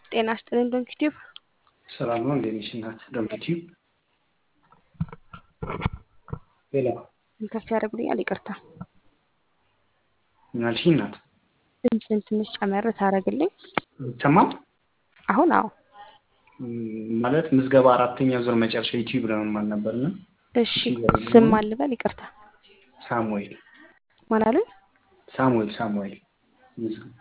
ጤና ይስጥልኝ ዶንኪቲዩብ። ሰላም ነው እንዴት ነሽ እናት ዶንኪቲዩብ? ሌላ ከፍ ያደርጉልኛል። ይቅርታ ምን አልሽኝ እናት? ድምፅን ትንሽ ጨመር ታደርግልኝ። ይሰማል? አሁን አዎ። ም፣ ማለት ምዝገባ አራተኛ ዙር መጨረሻ ዩቲዩብ ለመማር ነበርና እሺ ስም አልበል ይቅርታ። ሳሙኤል ማን አሉኝ? ሳሙኤል ሳሙኤል ምዝገባ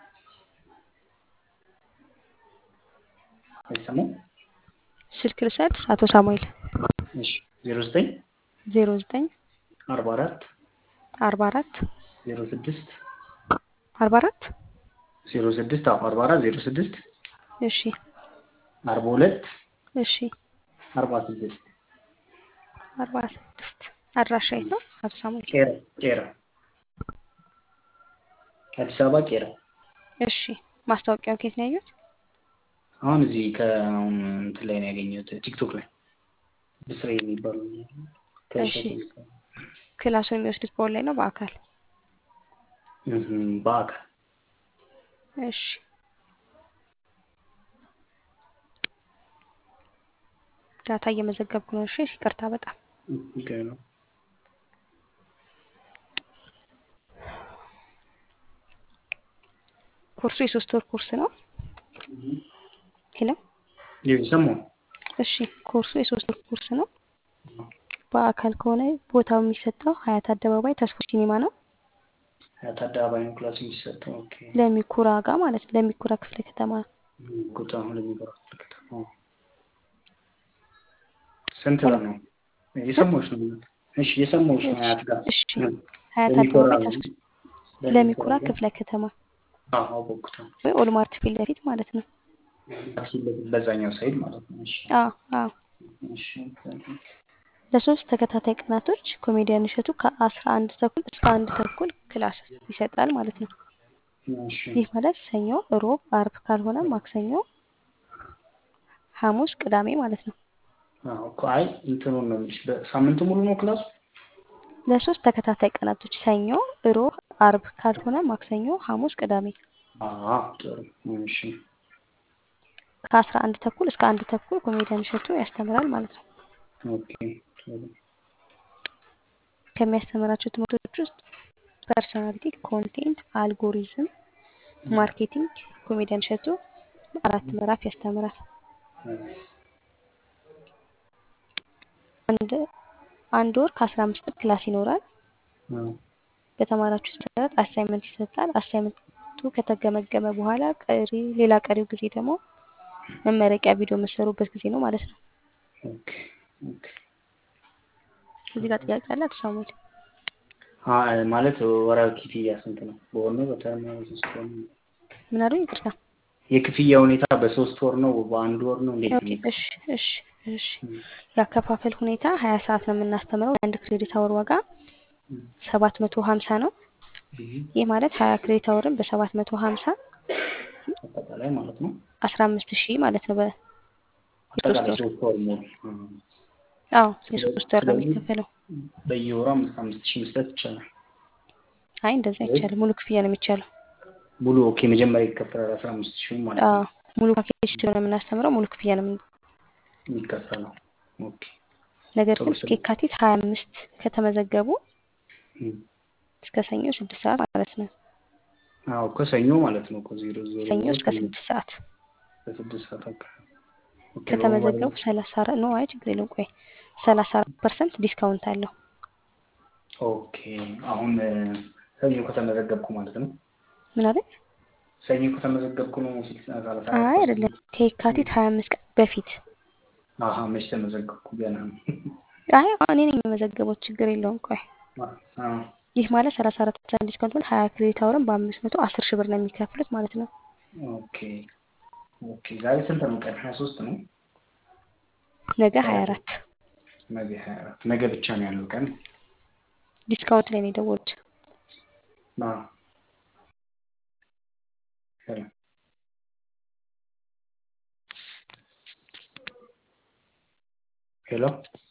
አይሰማም? ስልክ ልውሰድ። አቶ ሳሙኤል እሺ ዜሮ ዘጠኝ ዜሮ ዘጠኝ አርባ አራት አርባ አራት ዜሮ ስድስት አርባ አራት ዜሮ ስድስት አዎ አርባ አራት ዜሮ ስድስት እሺ አርባ ሁለት እሺ አርባ ስድስት አርባ ስድስት አድራሻ የት ነው አቶ ሳሙኤል? ቄራ ቄራ አዲስ አበባ ቄራ እሺ ማስታወቂያውን ከየት ነው ያዩት? አሁን እዚህ ከአሁን እንትን ላይ ነው ያገኘሁት ቲክቶክ ላይ ብስሬ የሚባሉ እሺ ክላሱ የሚወስዱት በኦንላይን ነው በአካል? እህም፣ በአካል እሺ ዳታ እየመዘገብኩ ነው። እሺ ይቅርታ በጣም ኦኬ ነው። ኮርሱ የሶስት ወር ኮርስ ነው። ሄሎ የሰማሁ እሺ ኮርሱ የሶስት ወር ኮርስ ነው። በአካል ከሆነ ቦታው የሚሰጠው ሀያት አደባባይ ተስፎ ሲኒማ ነው። ሀያት አደባባይ ነው ክላስ የሚሰጠው። ኦኬ ለሚኩራ ጋር ማለት ነው። ለሚኩራ ክፍለ ከተማ ቁጣ አሁን ለሚበራ ከተማ ስንት ብር ነው? የሰማሁሽ ነው። እሺ የሰማሁሽ ነው። ሀያት ጋር እሺ ሀያት ለሚኮራ አደባባይ ተስፎ ለሚኩራ ክፍለ ከተማ አዎ አወኩት። ወይ ኦልማርት ፊት ለፊት ማለት ነው። በዛኛው ሳይድ ማለት ነው። እሺ አዎ አዎ እሺ ለሶስት ተከታታይ ቀናቶች ኮሜዲያን እሸቱ ከአስራ አንድ ተኩል እስከ አንድ ተኩል ክላስ ይሰጣል ማለት ነው። እሺ ይህ ማለት ሰኞ፣ ሮብ፣ አርብ ካልሆነ ማክሰኞ፣ ሐሙስ፣ ቅዳሜ ማለት ነው። አዎ እኮ አይ እንትኑን ነው የምልሽ በሳምንቱ ሙሉ ነው ክላሱ? ለሶስት ተከታታይ ቀናቶች ሰኞ፣ ሮብ፣ አርብ ካልሆነ ማክሰኞ፣ ሐሙስ፣ ቅዳሜ አዎ ጥሩ እሺ ከአስራ አንድ ተኩል እስከ አንድ ተኩል ኮሜዲያን እሸቱ ያስተምራል ማለት ነው። ኦኬ ጥሩ ከሚያስተምራቸው ትምህርቶች ውስጥ ፐርሶናሊቲ፣ ኮንቴንት፣ አልጎሪዝም፣ ማርኬቲንግ ኮሜዲያን እሸቱ አራት ምዕራፍ ያስተምራል። አንድ አንድ ወር ከአስራ አምስት ቀን ክላስ ይኖራል። አዎ በተማራችሁ መሰረት አሳይመንት ይሰጣል። አሳይመንቱ ከተገመገመ በኋላ ቀሪ ሌላ ቀሪው ጊዜ ደግሞ መመረቂያ ቪዲዮ የምትሰሩበት ጊዜ ነው ማለት ነው። ኦኬ ኦኬ እዚህ ጋር ጥያቄ አለ አቶ ሳሙኤል? አይ ማለት ወራዊ ክፍያ ስንት ነው? በወር ነው በተርም ነው በሶስት ወር ነው? ምን አሉኝ? ይቅርታ። የክፍያ ሁኔታ በሶስት ወር ነው በአንድ ወር ነው እንዴት ኦኬ ነው? እሺ እሺ እሺ ያከፋፈል ሁኔታ ሀያ ሰዓት ነው የምናስተምረው። የአንድ ክሬዲት አወር ዋጋ ሰባት መቶ ሀምሳ ነው። ይህ ማለት ሀያ ክሬዲት አወርን በሰባት መቶ ሀምሳ አጠቃላይ ማለት ነው። አስራ አምስት ሺህ ማለት ነው። በ አጠቃላይ ወር። ሶስት ወር ሙሉ አዎ የሶስት ወር ነው የሚከፈለው። በየወሩ አምስት አምስት ሺህ መስጠት ይቻላል። አይ እንደዛ አይቻልም። ሙሉ ክፍያ ነው የሚቻለው። ሙሉ ኦኬ መጀመሪያ ይከፈላል አስራ አምስት ሺህ ማለት አዎ ነው ሙሉ ፓኬጅ ስለሆነ የምናስተምረው ሙሉ ክፍያ ነው የምን የሚከፈለው። ኦኬ ነገር ጥሩ ግን እስከ የካቲት ሀያ አምስት ከተመዘገቡ እም። እስከ ሰኞ ስድስት ሰዓት ማለት ነው። አዎ ከሰኞ ማለት ነው እኮ ዜሮ ዜሮ ሰኞ እስከ ስድስት ሰዓት ከስድስት ሰዓት አካባቢ ኦኬ ከተመዘገቡ ሰላሳ አራት ነው። አይ ችግር የለውም። ቆይ ሰላሳ አራት ፐርሰንት ዲስካውንት አለው። ኦኬ አሁን እ፣ ሰኞ ከተመዘገብኩ ማለት ነው። ምን አለ? ሰኞ ከተመዘገብኩ ነው ስልሳ ሰላሳ አራት አይ አይደለም፣ ከየካቲት ሀያ አምስት ቀን በፊት አሀ መች ተመዘገብኩ ገና ነው። አይ እኔ ነኝ የመዘገበው። ችግር የለውም። ቆይ አዎ ይህ ማለት ሰላሳ አራት ፐርሰንት ዲስካውንት ማለት ሀያ ክሬዲት አወርን በአምስት መቶ አስር ሺህ ብር ነው የሚከፍሉት ማለት ነው። ኦኬ ኦኬ ዛሬ ስንት ነው ቀን? ሀያ ሶስት ነው። ነገ ሀያ አራት ነገ ሀያ አራት ነገ ብቻ ነው ያለው ቀን። ዲስካውንት ላይ ነው የደወሉት። አዎ ሄሎ ሄሎ